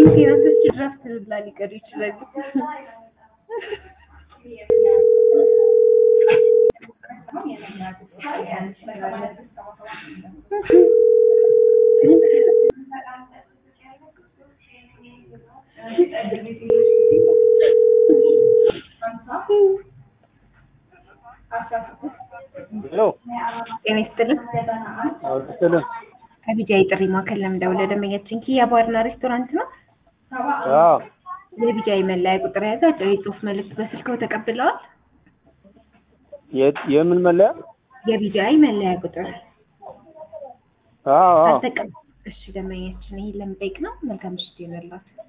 ሴናቶች ድራፍት ላ ሊቀዱ ይችላሉ። ሄሎ ጤና ይስጥልን። አውርስትልን ከቢጃይ ጥሪ ማዕከል ለምደውለ ደንበኛችን ኪያ ባርና ሬስቶራንት ነው። አዎ የቢጃይ መለያ ቁጥር የያዘ አጭር የጽሁፍ መልእክት በስልክዎ ተቀብለዋል? የት- የምን መለያ? የቢጃይ መለያ ቁጥር አዎ አዎ አልተቀ እሺ ደንበኛችን ይሄን ለምጠይቅ ነው። መልካም ምሽት ይሆንላችሁ።